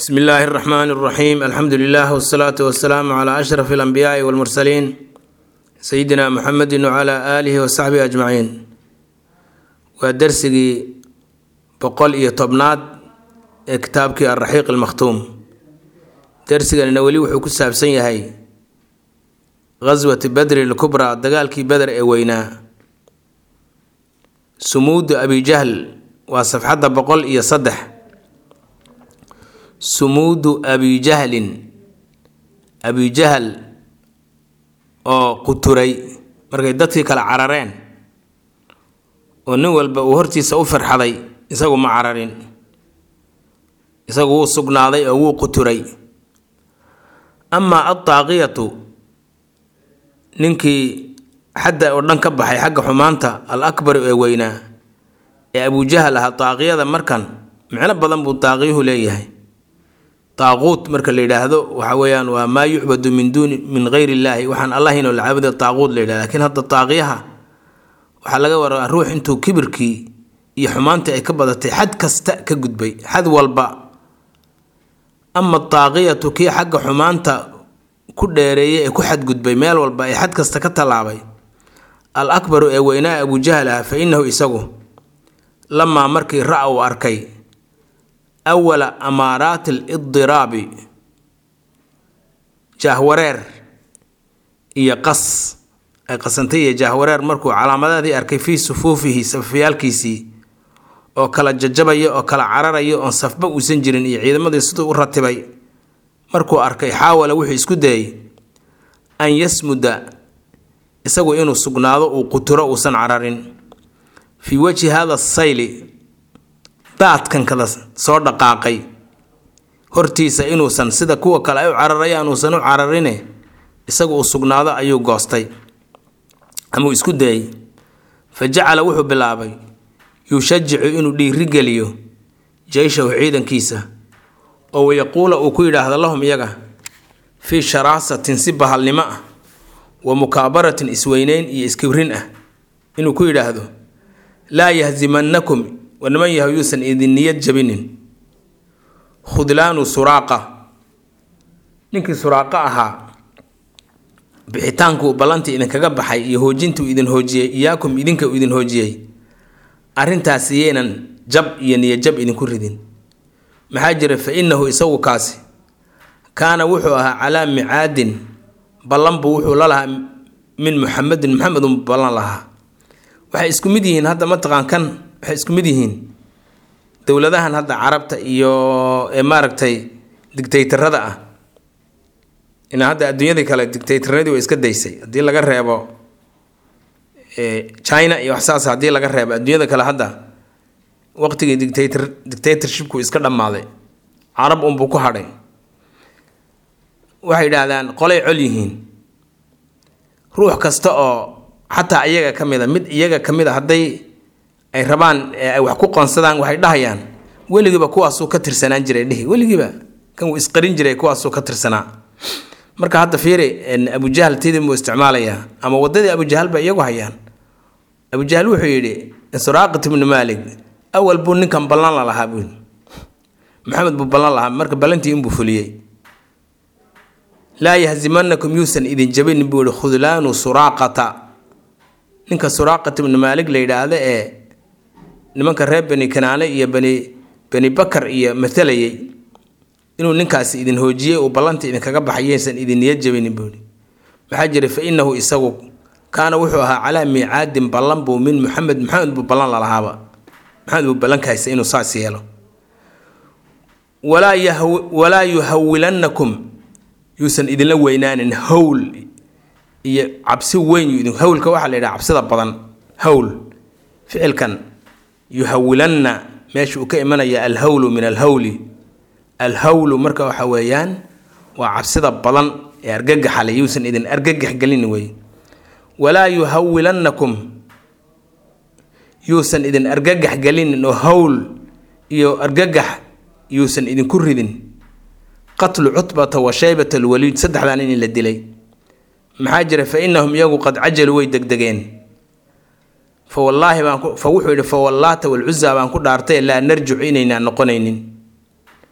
bsmi illaahi اraxmaan اraxiim alxamdu lilah wsalaatu wasalaamu cla ashraf اlanbiyaai wاlmursaliin sayidina muxamedi wcla aalihi wasaxbihi ajmaciin waa dersigii boqol iyo tobnaad ee kitaabkii alraxiiq almakhtuum dersiganina weli wuxuu ku saabsan yahay ghaswati badri lkubraa dagaalkii beder ee weynaa sumuudu abijahl waa safxadda boqol iyo saddex sumuudu abijahlin abijahal oo quturay markay dadkii kale carareen oo nin walba uu hortiisa u firxaday isagu ma cararin isagu wuu sugnaaday oo wuu quturay amaa addaaqiyatu ninkii xadda oo dhan ka baxay xagga xumaanta al akbaru ee weynaa ee abujahal ahaa daaqiyada markan micno badan buu daaqiyuhu leeyahay daaquut marka la yidhaahdo waxa weeyaan waa maa yucbadu min duuni min geyr illaahi waxaan allahinoo la caabuda daaquut la yidhahda lakiin hadda daaqiyaha waxaa laga waraa ruux intuu kibirkii iyo xumaantii ay ka badatay xad kasta ka gudbay xad walba ama daaqiyatu kii xagga xumaanta ku dheereeyay ee ku xadgudbay meel walba ee xad kasta ka tallaabay al akbaru ee weynaa abujahal ah fa innahu isagu lamaa markii ra- uu arkay awala amaaraati alidiraabi jaahwareer iyo qas ay qasantay iyo jaahwareer markuu calaamadaadii arkay fii sufuufihi safafyaalkiisii oo kala jajabaya oo kala cararaya oon safba uusan jirin iyo ciidamadii siduu u ratibay markuu arkay xaawala wuxuu isku dayay an yasmuda isagu inuu sugnaado uu quturo uusan cararin fii wajhi hada sayli daadkankada soo dhaqaaqay hortiisa inuusan sida kuwa kale ay u cararayaan uusan u cararine isagu uu sugnaado ayuu goostay amuu isku dayay fa jacala wuxuu bilaabay yushajicu inuu dhiirigeliyo jeyshahu ciidankiisa oo wayaquula uu ku yidhaahdo lahum iyaga fii sharaasatin si bahalnimo ah wa mukaabaratin isweyneyn iyo iskibrin ah inuu ku yidhaahdo laa yahzimannakum waniman yahay yuusan idin niyad jabinin khudlaanu suraaqa ninkii suraaqa ahaa bixitaankuu ballantii idinkaga baxay iyo hoojintuu idin hoojiyey iyaakum idinka uu idin hoojiyey arrintaas yaynan jab iyo niyajab idinku ridin maxaa jira fa innahu isagu kaasi kaana wuxuu ahaa calaa micaadin ballan buu wuxuu la lahaa min muxamedin muxamedun ballan lahaa waxay isku mid yihiin hadda mataqaan kan waxay isku mid yihiin dowladahan hadda carabta iyo ee maaragtay digtaytarada ah ina hadda adduunyadii kale digtaytaradii way iska daysay haddii laga reebo china iyo wax saas haddii laga reebo adduunyada kale hadda waqtigii dictator dictatorshipku iska dhammaaday carab unbuu ku hadhay waxay yidhaahdaan qolay col yihiin ruux kasta oo xataa iyaga ka mid a mid iyaga ka mid a hadday ay rabaan ay wax ku qoonsadaan waxay dhahayaan weligiiba kuwaasuu ka tirsanaan jiray dhihi weligiiba kan uu isqarin jiray kuwaasuu ka tirsanaa marka hadda fiiri abujahal tidii muu isticmaalayaa ama waddadii abujahal bay iyagu hayaan abujahal wuxuu yidhi suraaqat ibnu maalik awal buu ninkan ballan la lahaa buu maxamed buu ballan lahaa marka ballantii inbuu fuliyey laa yahzimanakum yuusan idin jabinin buu yihi khudlaanu suraaqata ninka suraaqat ibnu maalik la yidhaahdo ee nimanka reer bani kanaane iyo bani bani bakar iyo matalayay inuu ninkaasi idin hoojiyey uu ballantii idinkaga baxay yaysan idin niyad jabinin buu yihi maxaa jira fa innahu isagu kaana wuxuu ahaa calaa miicaadin ballan buu min muxamed maxamed buu ballan lalahaaba maxamed buu ballankahaysa inuu saas yeelo walaa walaa yuhawilannakum yuusan idinla weynaanin hawl iyo cabsi weyn hawlka waxaa la yidhaha cabsida badan hawl ficilkan yuhawilanna meesha uu ka imanaya alhawlu min alhawli alhawlu marka waxa weeyaan waa cabsida badan ee argagaxale yuusan idin argagax gelin wey walaa yuhawilannakum yuusan idin argagax gelinin oo hawl iyo argagax yuusan idinku ridin qatlu cutbata wa shaybata alwaliid saddexdan in la dilay maxaa jira fa innahum iyagu qad cajaluu way degdegeen fa wallaahi baan fa wuxuu yidhi fa wallaata walcuzaa baan ku dhaartay laa narjicu inaynaan noqonaynin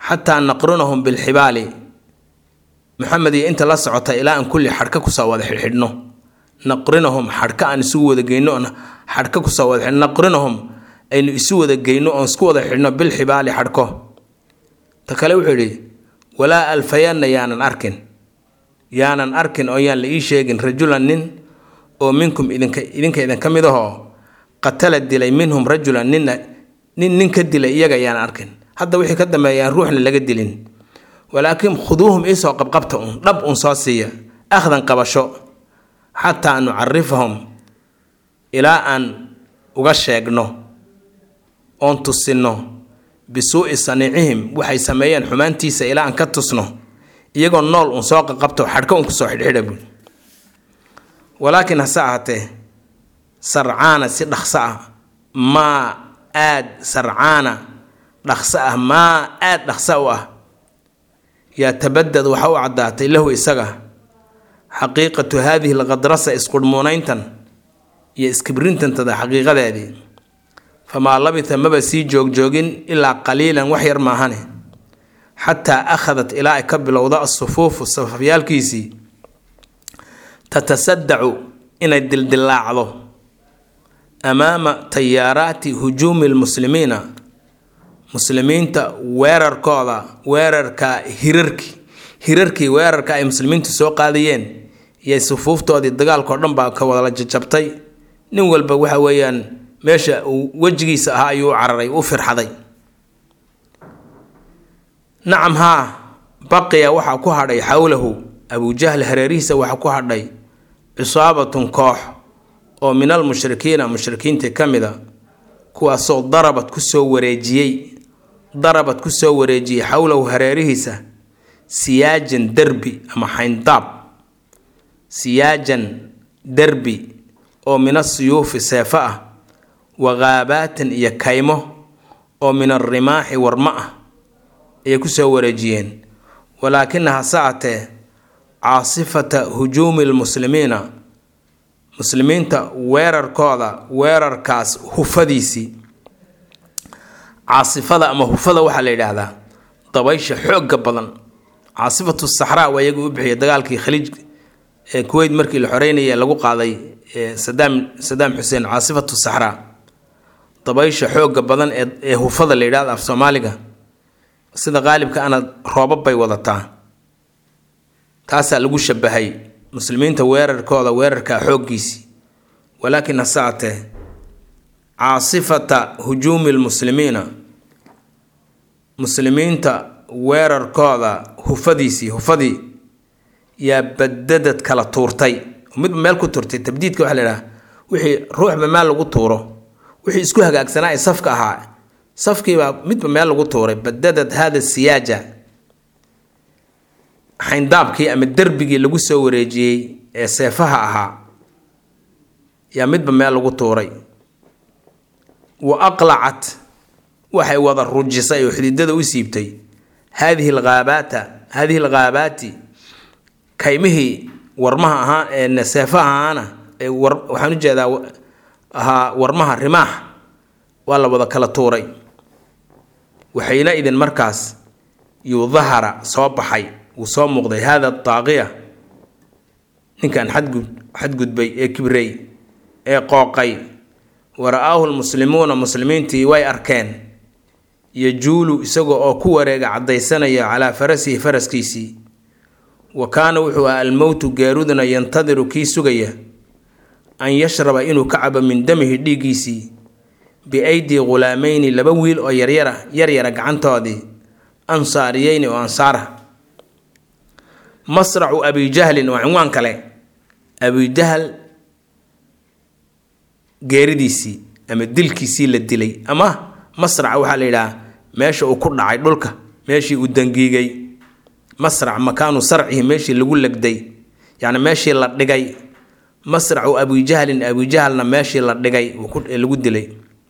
xataa naqrinahum bilxibaali maxamed iyo inta la socota ilaa aan kulli xadhka kusoo wada xidhxidhno naqrinahum xadhka aan isugu wada geyno oon xadhka kusoo wada xidhno naqrinahum aynu isu wada geyno oon isku wada xidhno bilxibaali xadhko ta kale wuxuu yidhi walaa alfayanna yaanan arkin yaanan arkin oo yaan la ii sheegin rajulan nin oo minkum idinka idinka idinka mid ahoo qatala dilay minhum rajulan ninna nin nin ka dilay iyaga yaanan arkin hadda wixii ka dambeeyaan ruuxna laga dilin walaakiin khuduuhum iisoo qabqabta un dhab un soo siiya akhdan qabasho xataa nucarifahum ilaa aan uga sheegno oon tusinno bisuu'i saniicihim waxay sameeyeen xumaantiisa ilaa aan ka tusno iyagoo nool un soo qaqabto xadhka un kusoo xidhxidha buui walaakiin hase ahaatee sarcaana si dhaqso ah maa aad sarcaana dhaqso ah maa aad dhaqso u ah yaa tabadad waxa u caddaatay lahu isaga xaqiiqatu haadihi alqadrasa isqudhmuunayntan iyo iskibrintantada xaqiiqadeedii famaa labita maba sii joogjoogin ilaa qaliilan wax yar maahane xataa akhadat ilaa ay ka bilowdo asufuufu safafyaalkiisii tatasadacu inay dildilaacdo amaama tayaaraati hujuumi lmuslimiina muslimiinta weerarkooda weerarka hirarki hirarkii weerarka ay muslimiintu soo qaadayeen iyo sufuuftoodii dagaalkao dhan baa ka wadala jajabtay nin walba waxa weeyaan meesha uu wejigiisa ahaa ayuu u cararay u firxaday nacam haa baqiya waxaa ku hadhay xowlahu abujahl hareerihiisa waxaa ku hadhay cisaabatun koox oo min almushrikiina mushrikiintii ka mid a kuwaasoo darabad kusoo wareejiyey darabad kusoo wareejiyey xowlahu hareerihiisa siyaajan derbi ama xayndaab siyaajan derbi oo min asiyuufi seefo ah wa ghaabaatin iyo kaymo oo min alrimaaxi warmo ah ayay kusoo wareejiyeen walaakina hase atee caasifata hujuumi lmuslimiina muslimiinta weerarkooda weerarkaas hufadiisii caasifada ama hufada waxaa la yidhaahdaa dabaysha xoogga badan caasifatu saxraa waa iyaga u bixiyay dagaalkii khaliij ee kuweyt markii la xoreynaya lagu qaaday sadaam sadaam xuseen caasifatu saxraa dabaysha xoogga badan ee ee hufada la yidhahda af soomaaliga sida qaalibka ana roobab bay wadataa taasaa lagu shabahay muslimiinta weerarkooda weerarkaa xooggiisii walaakin hase atee caasifata hujuumi lmuslimiina muslimiinta weerarkooda hufadiisii hufadii yaa badadad kala tuurtay midba meel ku turtay tabdiidka waxaa la idhaha wixii ruuxba meel lagu tuuro wixii isku hagaagsanaa ee safka ahaa safkiibaa midba meel lagu tuuray badadad hada siyaaja xayndaabkii ama derbigii lagu soo wareejiyey ee seefaha ahaa yaa midba meel lagu tuuray wa aqlacat waxay wada rujisay oo xididada u siibtay haadihi alghaabaata haadihi alghaabaati kaymihii warmaha ahaa ee seefaha ahaana ee war waxaan u jeedaa ahaa warmaha rimaax waa la wada kala tuuray waxayna idin markaas yuu dahara soo baxay wuu soo muuqday haada daaqiya ninkan xadgud xadgudbay ee kibrey ee qooqay wara-aahu lmuslimuuna muslimiintii way arkeen yajuulu isaga oo ku wareega caddaysanaya calaa farasihi faraskiisii wa kaana wuxuu ahaa almowtu geeruduna yantadiru kii sugaya an yashraba inuu ka cabo min damihi dhiiggiisii biaydii ghulaamayni laba wiil oo yaryara yaryara gacantoodii ansaariyeyni oo ansaara masracu abijahlin waa cinwaan kale abijahal geeridiisii ama dilkiisii la dilay ama masrac waxaa la yidhaha meesha uu ku dhacay dhulka meeshii uu dangiigay masrac makaanu sarcihi meeshii lagu legday yacni meeshii la dhigay masracu abijahlin abijahalna meeshii la dhigay ee lagu dilay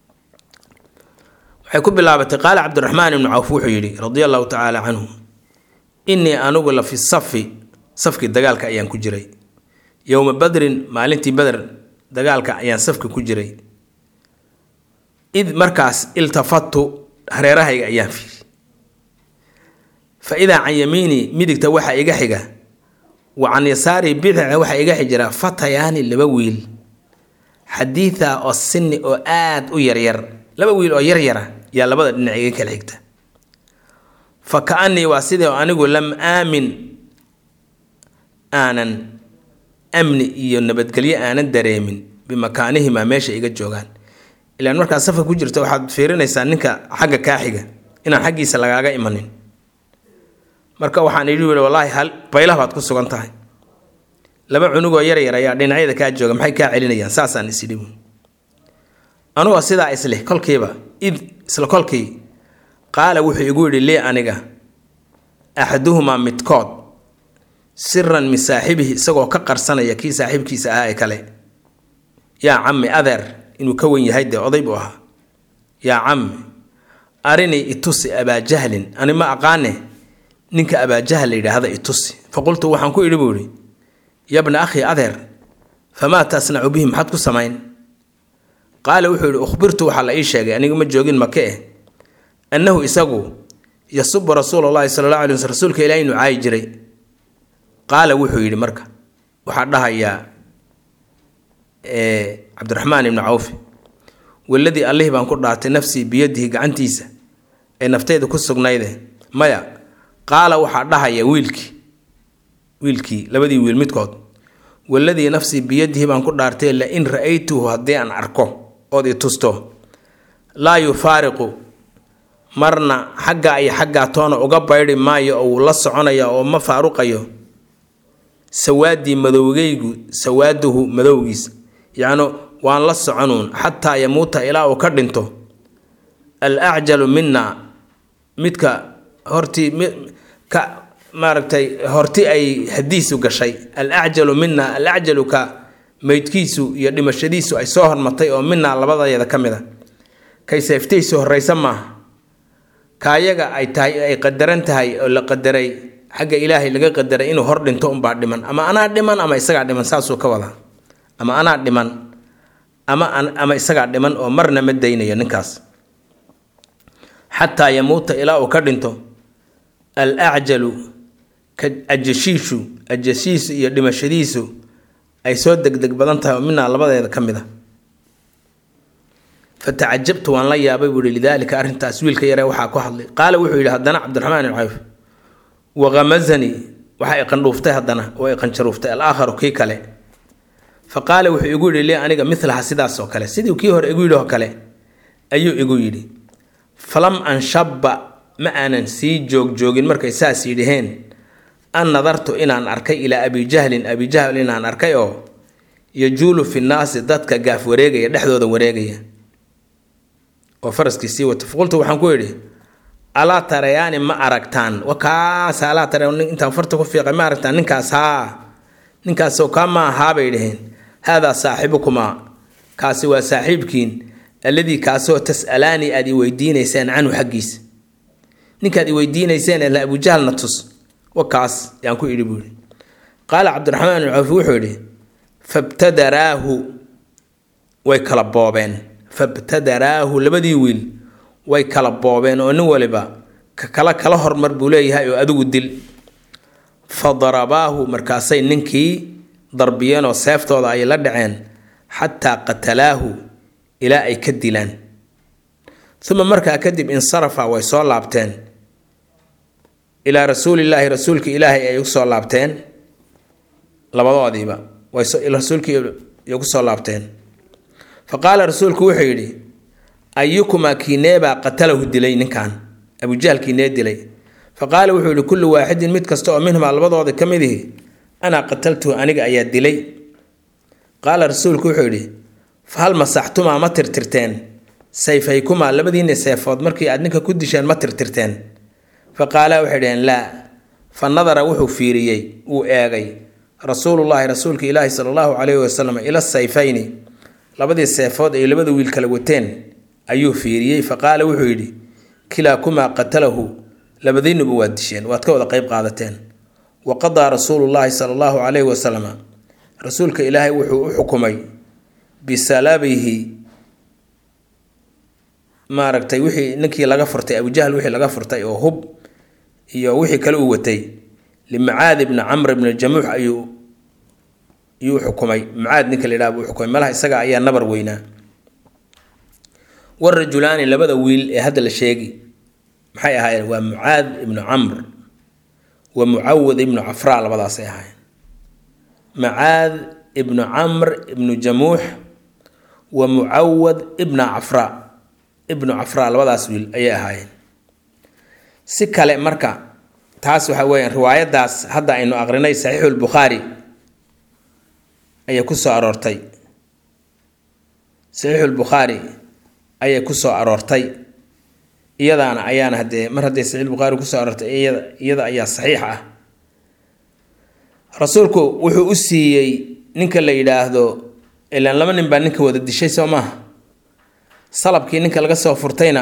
waxay ku bilaabatay qaala cabdiraxmaan ibnu cawf wuxuu yidhi radia allahu tacaala canhu innii anigu la fi safi safkii dagaalka ayaan ku jiray yowma badrin maalintii beder dagaalka ayaan safka ku jiray id markaas iltafatu hareerahayga ayaan fiiri fa idaa can yamiinii midigta waxaa iga xiga wa can yasaarii bidica waxaa iga xijira fatayaani laba wiil xadiida oo sinni oo aad u yaryar laba wiil oo yaryara yaa labada dhinac iga kala xigta fa ka-anii waa sidii anigu lam aamin aanan amni iyo nabadgelyo aanan dareemin bimakaanihimaa meesha iga joogaan ilaan markaad safar ku jirta waxaad fiirinaysaa ninka xagga kaa xiga inaan xaggiisa lagaaga imanin marka waxaan idhi wii wallaahi hal baylah baad ku sugan tahay laba cunugoo yaryar ayaa dhinacyada kaa jooga maxay kaa celinayaan saasaan isidhi anugoo sidaa isleh kolkiiba id isla kolkii qaala wuxuu igu yidhi lii aniga axaduhumaa midkood siran min saaxibihi isagoo ka qarsanaya kii saaxiibkiisa ahaa ee kale yaa cammi adeer inuu ka wen yahay dee oday buu ahaa yaa cammi arinii itusi abaajahlin ani ma aqaane ninka abaajahal la yidhaahda itusi faqultu waxaan ku idhi buu idhi yabna akhi adeer famaa tasnacu bihi maxaad ku samayn qaala wuxuu yidhi ukhbirtu waxaa la ii sheegay aniga ma joogin make eh annahu isagu yasubu rasuula llahi sala alla alay wasl rasuulka ilahi inuu caayi jiray qaala wuxuu yidhi marka waxaa dhahayaa cabdiraxmaan ibni cawfi waladii allihii baan ku dhaartay nafsii biyadihi gacantiisa ee nafteyda ku sugnayde maya qaala waxaa dhahaya wiilkii wiilkii labadii wiil midkood waladii nafsii biyadihi baan ku dhaartay lain ra-aytuhu haddii aan arko ood i tusto laa yufaariqu marna xaggaa iyo xaggaa toona uga baydhi maayo oo wuu la soconaya oo ma faaruqayo sawaadii madowgaygu sawaaduhu madowgiisa yacnu waan la soconuun xataa yamuuta ilaa uu ka dhinto al acjalu mina midka hortii ka maaragtay horti ay hadiisu gashay al acjalu mina al acjalu ka meydkiisu iyo dhimashadiisu ay soo hormartay oo minaa labadayada ka mid a kay seeftaysu horreysa maaha kaayaga ay tahay ay qadaran tahay oo la qadaray xagga ilaahay laga qadaray inuu hor dhinto unbaa dhiman ama anaa dhiman ama isagaa dhiman saasuu ka wadaa ama anaa dhiman ama ama isagaa dhiman oo marna ma daynayo ninkaas xataa yamuuta ilaa uu ka dhinto al acjalu ka ajashiishu ajashiisu iyo dhimashadiisu ay soo degdeg badan tahay oo minaa labadeeda ka mid a fatacajabtu waan la yaabay buu yihi lidaalika arrintaas wiilka yaree waxaa ku hadlay qaala wuxuu yidhi haddana cabdiraxmaan ibn cawf waqamazanii waxaa iqandhuuftay haddana oo iqanjaruuftay alaakharu kii kale fa qaala wuxuu igu yidhi lii aniga milaha sidaas oo kale sidii kii hore igu yidhi oo kale ayuu igu yidhi falam anshabba ma aanan sii joogjoogin markay saas yidhaheen an nadartu inaan arkay ilaa abijahlin abijahl inaan arkay oo yajuulu fi nnaasi dadka gaaf wareegaya dhexdooda wareegaya oo faraskii sii wata faqultu waxaan ku idhi alaa tarayaani ma aragtaan wakaas alaa tara intaan farta ku fiiqay ma aragtaan ninkaas haa ninkaasoo kaa ma ahaa bay dhaheen haadaa saaxibukumaa kaasi waa saaxiibkiin alladii kaasoo tas'alaanii aad i weydiinayseen canhu xaggiisa ninkaad i weydiinayseen ee la abujahalna tus wakaas yaan ku idhi buu yidhi qaala cabdiraxmaan ibn cawfi wuxuu yidhi fabtadaraahu way kala boobeen fabtadaraahu labadii wiil way kala boobeen oo nin waliba ka kala kala hormar buu leeyahay oo adigu dil fa darabaahu markaasay ninkii darbiyeen oo seeftooda ay la dhaceen xataa qatalaahu ilaa ay ka dilaan uma markaa kadib insarafa way soo laabteen ilaa rasuulillaahi rasuulka ilaahay ay usoo laabteen labadoodiiba rasuulkii ay kusoo laabteen fa qaala rasuulku wuxuu yidhi ayukumaa kiineebaa qatalahu dilay ninkan abujahl kiinee dilay fa qaala wuxuu yihi kullu waaxidin mid kasta oo minhumaa labadooda ka mid ihi anaa qataltuhu aniga ayaa dilay qaala rasuulku wuxuu yidhi fa hal masaxtumaa ma tirtirteen sayfaykumaa labadiina seefood markii aad ninka ku disheen ma tirtirteen fa qaalaa waxay dhaheen laa fa nadara wuxuu fiiriyey wuu eegay rasuulullaahi rasuulka ilaahi sala allahu calayhi wasalam ila sayfayni labadii seefood ay labada wiil kala wateen ayuu fiiriyey fa qaala wuxuu yidhi kilaakumaa qatalahu labadiinuba waad disheen waad ka wada qeyb qaadateen wa qadaa rasuulullaahi sala allahu calayhi wasalam rasuulka ilaahay wuxuu u xukumay bisalabihi maaragtay wixii ninkii laga furtay abujahl wixii laga furtay oo hub iyo wixii kale uu watay limacaad ibni camr ibni jamuux ayuu yuu xukumay macaad ninka la yidhaha buu xukumay malaha isaga ayaa nabar weynaa warajulaani labada wiil ee hadda la sheegi maxay ahaayeen waa mucaad ibnu camr wa mucawad ibnu cafraa labadaasay ahaayeen macaad ibnu camr ibnu jamuux wa mucawad ibna cafraa ibnu cafraa labadaas wiil ayay ahaayeen si kale marka taas waxa weeyaan riwaayadaas hadda aynu aqrinay saxiixulbukhaari ayay ku soo aroortay saxiixulbukhaari ayay ku soo aroortay iyadaana ayaana haddee mar hadday saxiixulbukhaari kusoo aroortay iyada iyada ayaa saxiix ah rasuulku wuxuu u siiyey ninka la yidhaahdo ilaan laba nin baa ninka wada dishay soo maaha salabkii ninka laga soo furtayna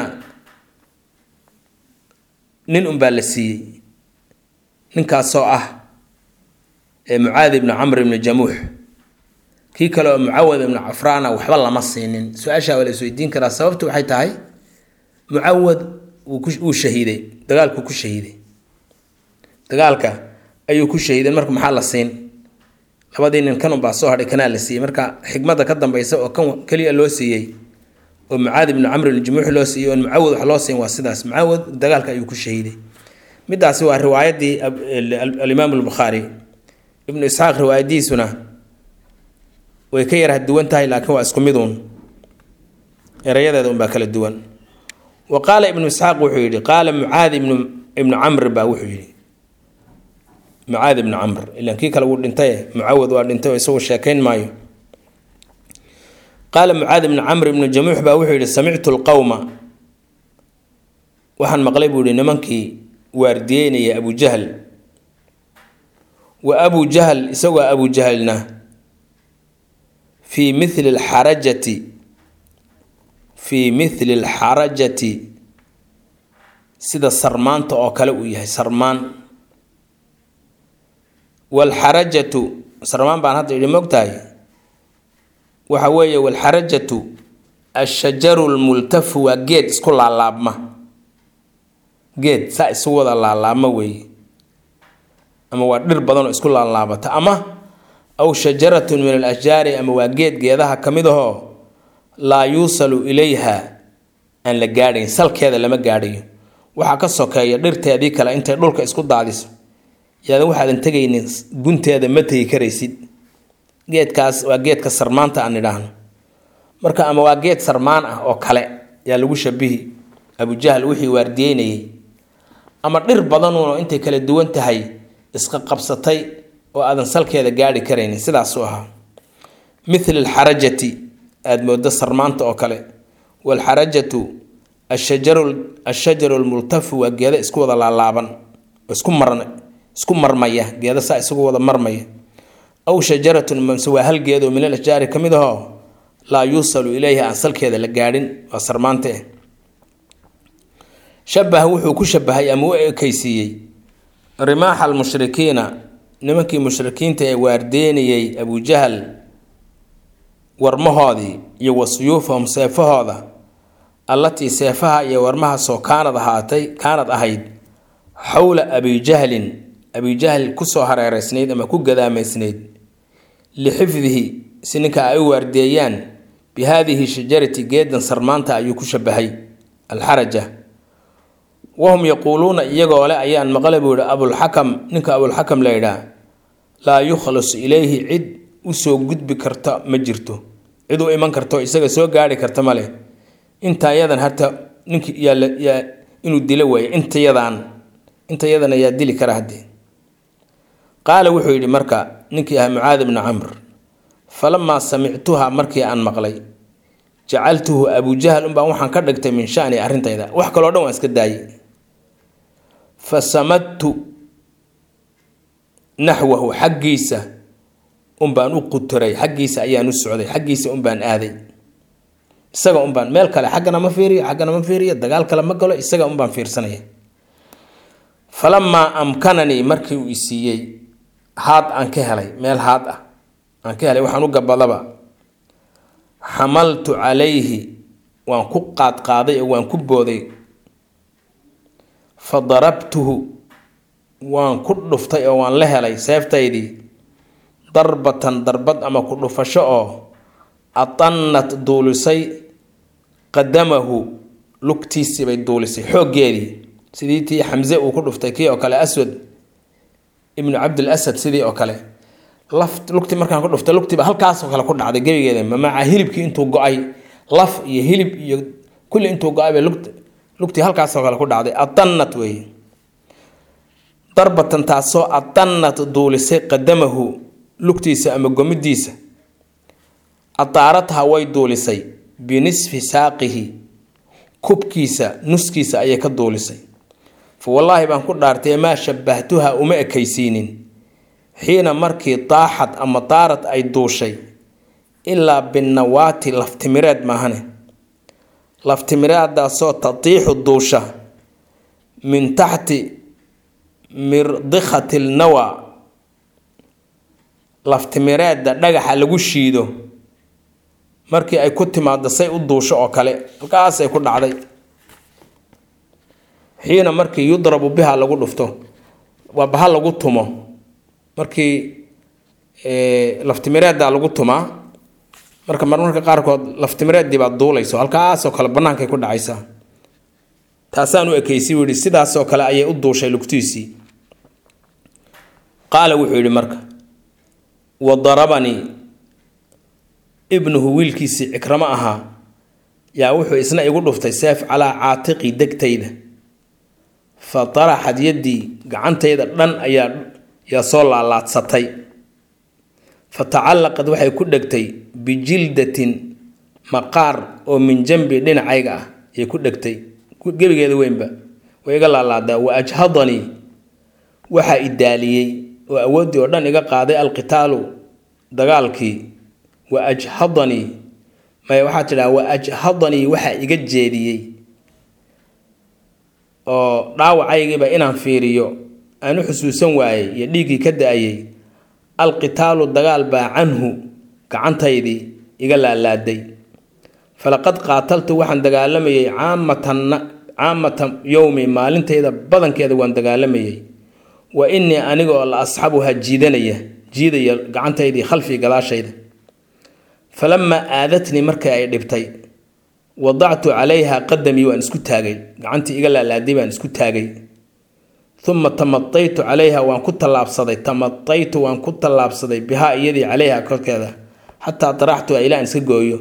nin unbaa la siiyey ninkaasoo ah ee mucaad ibnu camr ibnu jamuux kii kale oo mucawad ibnu cafraana waxba lama siinin su-aashaa waa la isweydiin karaa sababtu waxay tahay mucawad wuu shahiiday dagaalku ku shahiiday dagaalka ayuu ku shahiiday marka maxaa la siin labadii nin kan unbaa soo hadhay kanaa la siiyey marka xikmadda ka dambaysa oo kan keliya loo siiyey oo mucaad ibnu camr ibnu jamuux loo siiyey oon mucawad wax loo siin waa sidaas mucawad dagaalka ayuu ku shahiiday midaasi waa riwaayadii alimaam albukhaari ibnu isxaaq riwaayadiisuna way ka yarah duwan tahay laakiin waa isku miduun erayadeeda unbaa kala duwan wa qaala ibnu isxaaq wuxuu yidhi qaala mucaad ibnu ibnu camr baa wuxuu yidhi mucaad ibnu camr ilan kii kale wuu dhintay mucawad waa dhintay oo isagu sheekayn maayo qaala mucaad ibnu camr ibnu jamuux baa wuxuu yidhi samictu lqowma waxaan maqlay buu yihi nimankii waardiyeynaya abujahl wa abu jahl isagoo abu jahlna fii mithli alxarajati fii mithli alxarajati sida sarmaanta oo kale uu yahay sarmaan walxarajatu sarmaan baan hadda idhi mogtahay waxa weeye walxarajatu ashajaru lmultafu waa geed isku laalaabma geed saa isugu wada laalaabma weeye ama waa dhir badanoo isku laalaabata ama aw shajaratun min alashjaari ama waa geed geedaha ka mid ahoo laa yuusalu ilayha aan la gaadhayn salkeeda lama gaadhayo waxaa ka sokeeya dhirteedii kale intay dhulka isku daadiso yaadan waxaadan tegaynin gunteeda ma tegi karaysid geedkaas waa geedka sarmaanta aan idhaahno marka ama waa geed sarmaan ah oo kale yaa lagu shabihi abujahl wixii waardiyeynayay ama dhir badanuunoo intay kala duwan tahay isqa qabsatay oo aadan salkeeda gaadhi karaynin sidaasuu ahaa mithli alxarajati aada moodo sarmaanta oo kale waalxarajatu ashajaru ashajaru lmultafu waa geeda isku wada laalaaban oo isku marn isku marmaya geeda saa isugu wada marmaya aw shajaratun mase waa hal geed oo min alashjaari ka mid ahoo laa yuusalu ilayha aan salkeeda la gaadhin waa sarmaante shabaha wuxuu ku shabahay ama u ekaysiiyey rimaaxa almushrikiina nimankii mushrikiinta ee waardeynayay abujahal warmahoodii iyo wa suyuufahum seefahooda allatii seefaha iyo warmahaasoo kaanad ahaatay kaanad ahayd xowla abijahlin abijahl kusoo hareereysnayd ama ku gadaamaysnayd lixifdihi si ninka ay u waardeeyaan bi haadihi shajarati geedan sarmaanta ayuu ku shabahay alxaraja wahum yaquuluuna iyagoo le ayaan maqlay buu yihi abulxakam ninka abulxakam la yidhaah laa yukhlasu ilayhi cid usoo gudbi karta ma jirto cid u iman karto isaga soo gaari karta male intayadan harta nink yaa inuu dilo waaye intayadan intayadan ayaa dili kara haddee qaala wuxuu yidhi marka ninkii ahaa mucaad ibnu camr falamaa samictuha markii aan maqlay jacaltuhu abujahl unbaa waxaan ka dhigtay min shani arrintayda wax kaloo dhan waan iska daayay fa samadtu naxwahu xaggiisa unbaan u quturay xaggiisa ayaan u socday xaggiisa unbaan aaday isaga unbaan meel kale xaggana ma fiiriyo xaggana ma fiiriyo dagaal kale ma galo isaga unbaan fiirsanaya falamaa amkananii markii uu isiiyey haad aan ka helay meel haad ah aan ka helay waxaan u gabadaba xamaltu calayhi waan ku qaadqaaday oo waan ku booday fa darabtuhu waan ku dhuftay oo waan la helay seeftaydii darbatan darbad ama ku dhufasho oo atannat duulisay qadamahu lugtiisii bay duulisay xooggeedii sidii tii xamse uu ku dhuftay kii oo kale aswad ibnu cabdil asad sidii oo kale laf lugtii markaan ku dhuftay lugtiiba halkaasoo kale ku dhacday gebigeeda mamaaca hilibkii intuu go-ay laf iyo hilib iyo kulli intuu go-ay bay lugt lugtii halkaasoo kale ku dhacday atannat weeye darbatan taasoo atannat duulisay qadamahu lugtiisa ama gomidiisa ataaratha way duulisay binisfi saaqihi kubkiisa nuskiisa ayay ka duulisay fa wallaahi baan ku dhaartay maa shabahtuha uma ekaysiinin xiina markii taaxad ama daarad ay duushay ilaa binnawaati laftimireed maahane laftimireeddaasoo tatiixu duusha min taxti mirdikhati lnawa laftimireedda dhagaxa lagu shiido markii ay ku timaado say u duusho oo kale halkaasay ku dhacday xiina markii yudrabu biha lagu dhufto waa baha lagu tumo markii laftimireeddaa lagu tumaa marka marmarka qaarkood laftimireeddii baad duulayso halkaasoo kale bannaankay ku dhacaysaa taasaan u ekaysi buu yihi sidaasoo kale ayay u duushay lugtiisii qaala wuxuu yidhi marka wa darabanii ibnuhu wiilkiisii cikramo ahaa yaa wuxuu isna igu dhuftay seef calaa caatiqi degtayda fa taraxad yaddii gacantayda dhan ayaa yaa soo laalaadsatay fa tacallaqad waxay ku dhegtay bijildatin maqaar oo min jambi dhinacayga ah ayay ku dhegtay gebigeeda weynba way iga laalaadaa wa ajhadanii waxaa idaaliyey oo awooddii oo dhan iga qaaday alqitaalu dagaalkii wa ajhadanii maya waxaa tidhaha wa ajhadanii waxaa iga jeediyey oo dhaawacaygiiba inaan fiiriyo aan u xusuusan waayey iyo dhiiggii ka da-ayay alqitaalu dagaal baa canhu gacantaydii iga laalaaday falaqad qaataltu waxaan dagaalamayay caamatan caamata yowmi maalintayda badankeeda waan dagaalamayay wa innii aniga oo la asxabuha jiidanaya jiidaya gacantaydii khalfii gadaashayda falamaa aadatnii markii ay dhibtay wadactu calayha qadamii waan isku taagay gacantii iga laalaaday baan isku taagay uma tamataytu calayha waan ku tallaabsaday tamataytu waan ku tallaabsaday bihaa iyadii calayha korkeeda xataa daraxtuha ilaa aan iska gooyo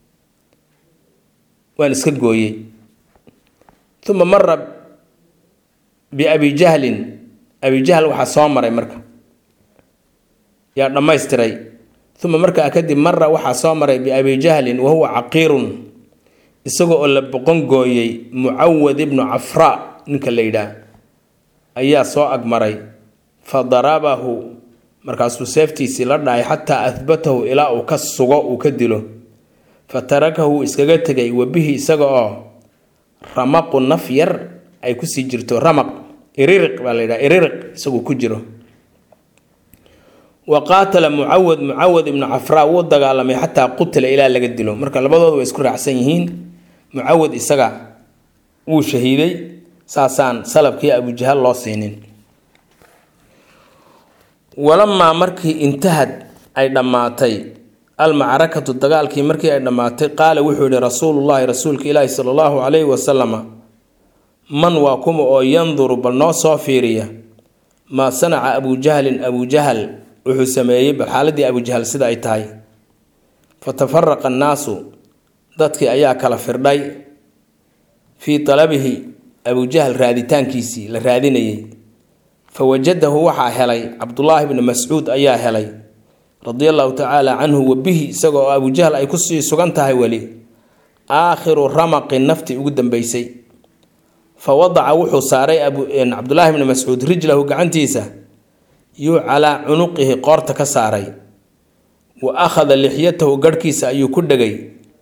waan iska gooyey uma mara biabi jahlin abi jahl waxaa soo maray marka yaa dhammaystiray uma markaa kadib mara waxaa soo maray biabi jahlin wa huwa caqiirun isagoo oo la boqon gooyey mucawad ibnu cafraa ninka la yidhaah ayaa soo agmaray fa darabahu markaasuu seeftiisii la dhacay xataa ahbatahu ilaa uu ka sugo uu ka dilo fa tarakahu iskaga tegay wabihi isaga oo ramaqu naf yar ay kusii jirto ramaq iririq baa la yidhaha iririq isaguu ku jiro wa qaatala mucawad mucawad ibnu cafraa wuu dagaalamay xataa qutila ilaa laga dilo marka labadooda way isku raacsan yihiin mucawad isaga wuu shahiiday saasaan salabkii abujahal loo siinin walamaa markii intahad ay dhammaatay almacrakatu dagaalkii markii ay dhammaatay qaala wuxuu yihi rasuulullaahi rasuulka ilaahi sala allahu calayhi wasalama man waa kuma oo yanduru bal noo soo fiiriya maa sanaca abujahlin abujahal wuxuu sameeyey bal xaaladii abujahal sida ay tahay fa tafaraqa annaasu dadkii ayaa kala firdhay fii talabihi abujahal raaditaankiisii la raadinayay fa wajadahu waxaa helay cabdulaahi bni mascuud ayaa helay radia allahu tacaala canhu wabihi isaga oo abujahal ay kusii sugan tahay weli aakhiru ramaqi naftii ugu dambeysay fa wadaca wuxuu saaray cabdulaahi bni mascuud rijlahu gacantiisa yuu calaa cunuqihi qoorta ka saaray wa akhada lixyatahu garhkiisa ayuu ku dhegay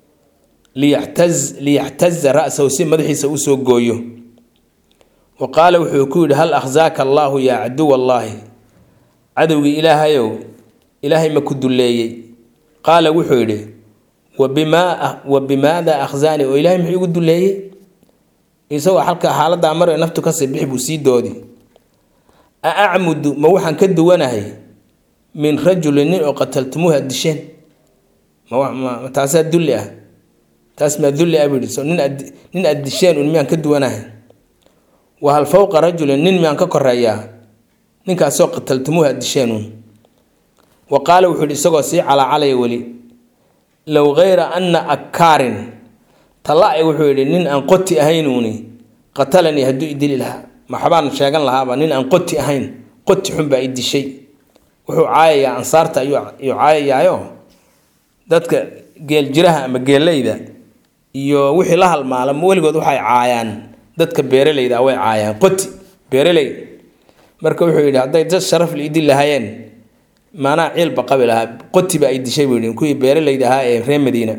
liyaxtaza ra-sahu si madaxiisa usoo gooyo wa qaala wuxuu ku yidhi hal akhsaaka allaahu yaa caduw allaahi cadowgii ilaahayow ilaahay ma ku dulleeyey qaala wuxuu yidhi wa bimaada akhsaani oo ilaahay muxuu igu dulleeyey isagoo halka xaaladaa mar naftu kasii bixi buu sii doodi a acmudu ma waxaan ka duwanahay min rajulin nin oo qataltumuuhu aad disheen ma taasaa dulli ah taas maa dulli ah buu yihi so nin aad nin aad disheen un miyaan ka duwanahay wa hal fowqa rajulin nin miyaan ka koreeyaa ninkaasoo qataltumuuhu aad disheen un wa qaala wuxuu yihi isagoo sii calaacalaya weli low kayra anna akkaarin talla-i wuxuu yidhi nin aan qoti ahaynuuni qatalanii hadduu idili lahaa maxbaan sheegan lahaaba nin aan qoti ahayn qoti xun baa i dishay wuxuu caayayaa ansaarta ayuu caayayaayo dadka geeljiraha ama geeleyda iyo wixii la halmaala weligood waxay caayaan dadka beeraleyda way caayaan qoti beeraley marka wuxuu yidhi hadday dad sharaf la idin lahaayeen maanaa ciilba qabi lahaa qoti ba ay dishay buu yidhi kuwii beeraleyda ahaa ee reer madiina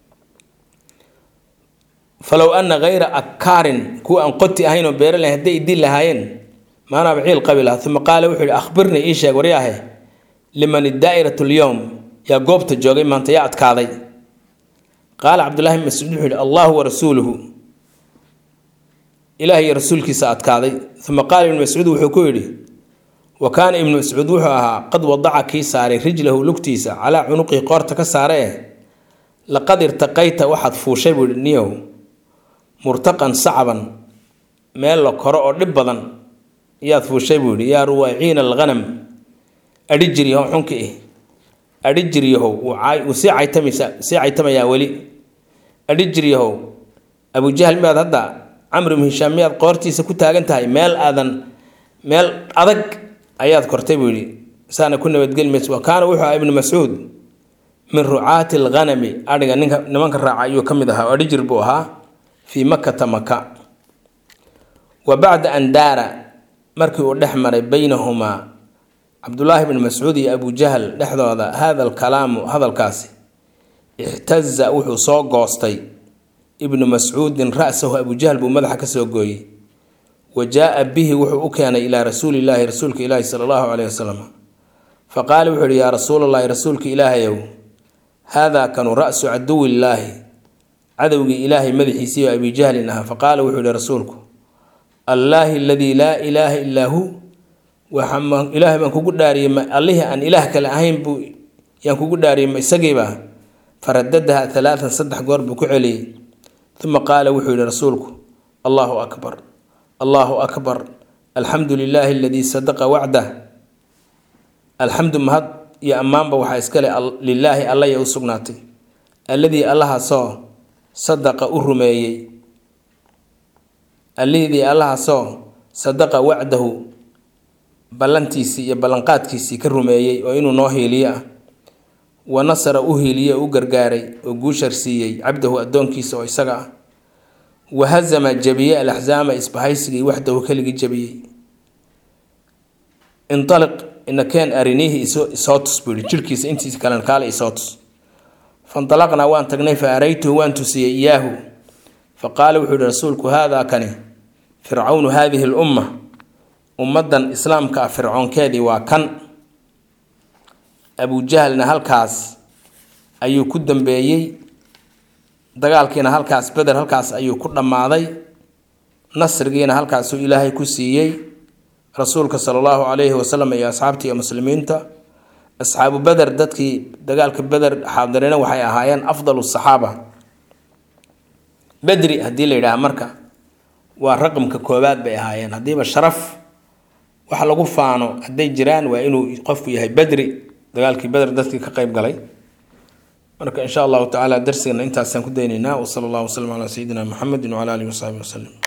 falow ana kayra akkaarin kuwa aan qoti ahayn oo beeraley hadday idin lahaayeen maanaaba ciil qabi lahaa uma qaala wuxuu yihi akhbirnii ii sheeg waryaahe liman idaa'iratu lyowm yaa goobta joogay maanta yaa adkaaday qaala cabdullahi bn mascuud wuxuu yihi allahu warasuuluhu ilaah iyo rasuulkiisa adkaaday uma qaala ibnu mascuud wuxuu ku yidhi wa kaana ibnu mascuud wuxuu ahaa qad wadaca kii saaray rijlahu lugtiisa calaa cunuqihi qoorta ka saare eh laqad irtaqayta waxaad fuushay buu yihi niyow murtaqan sacban meel la koro oo dhib badan yaad fuushay buu yidhi yaa ruwaiciina alghanam adhi jiryahow xunka ih adhi jiryahow wuu sii caytamaysa sii caytamayaa weli adhi jiryahow abujahl miyaad hadda camr ibnu hishaam miyaad qoortiisa ku taagan tahay meel aadan meel adag ayaad kortay buu yidhi saana ku nabadgeli maysa wa kaana wuxuu ahaa ibnu mascuud min rucaati alghanami adhiga ninka nimanka raaca ayuu ka mid ahaa oo adhi jir buu ahaa fii makata maka wa bacda an daara markii uu dhex maray baynahumaa cabdulaahi bni mascuud iyo abujahl dhexdooda hada alkalaamu hadalkaasi ixtaza wuxuu soo goostay ibnu mascuudin ra-sahu abujahl buu madaxa kasoo gooyey wa jaa-a bihi wuxuu u keenay ilaa rasuulilaahi rasuulka ilaahi sala allahu caleyhi wasalam fa qaala wuxuu yihi yaa rasuulallaahi rasuulka ilaahayow haadaa kanu ra-su caduwillaahi cadowgii ilaahay madaxiisii oo abijahlin ahaa faqaala wuxuu yihi rasuulku allaahi aladii laa ilaaha illaa hu ilaahay baan kugu dhaariyey ma allihii aan ilaah kale ahayn buu yaan kugu dhaariyey ma isagiiba faradadaha alaaan saddex goor buu ku celiyey uma qaala wuxuu yihi rasuulku allahu akbar allahu akbar alxamdu lilaahi aladii sadaqa wacdah alxamdu mahad iyo ammaanba waxaa iskale lilaahi allaya u sugnaatay alladii allahaasoo sadaqa u rumeeyey allihidii allahaasoo sadaqa wacdahu ballantiisii iyo ballanqaadkiisii ka rumeeyey oo inuu noo hiiliyo ah wa nasara u hiiliye u gargaaray oo guushar siiyey cabdahu addoonkiisa oo isaga ah wa hazama jabiyey alaxsaama isbahaysigii waxdahu keligii jabiyey inaliq inakeen ariniihi isoo tus buu yihi jirhkiisa intiisa kalen kaale isoo tus fanalaqnaa waan tagnay fa araytuhu waan tusiyey iyaahu fa qaala wuxuu yihi rasuulku haadaa kani fircawnu haadihi lumma ummaddan islaamka ah fircoonkeedii waa kan abujahlna halkaas ayuu ku dambeeyey dagaalkiina halkaas beder halkaas ayuu ku dhammaaday nasrigiina halkaasuu ilaahay ku siiyey rasuulka sala allahu calayhi wasalam iyo asxaabtii iyo muslimiinta asxaabu beder dadkii dagaalka beder xaadirina waxay ahaayeen afdalu saxaaba bedri haddii la yidhaaha marka waa raqamka koowaad bay ahaayeen haddiiba sharaf wax lagu faano hadday jiraan waa inuu qofku yahay bedri dagaalkii beder dadkii ka qeyb galay marka insha allahu tacaala darsigana intaasaan ku daynaynaa wasala allahu wasalam calaa sayidina muxamedin wacala alihi wasaxbi wasalim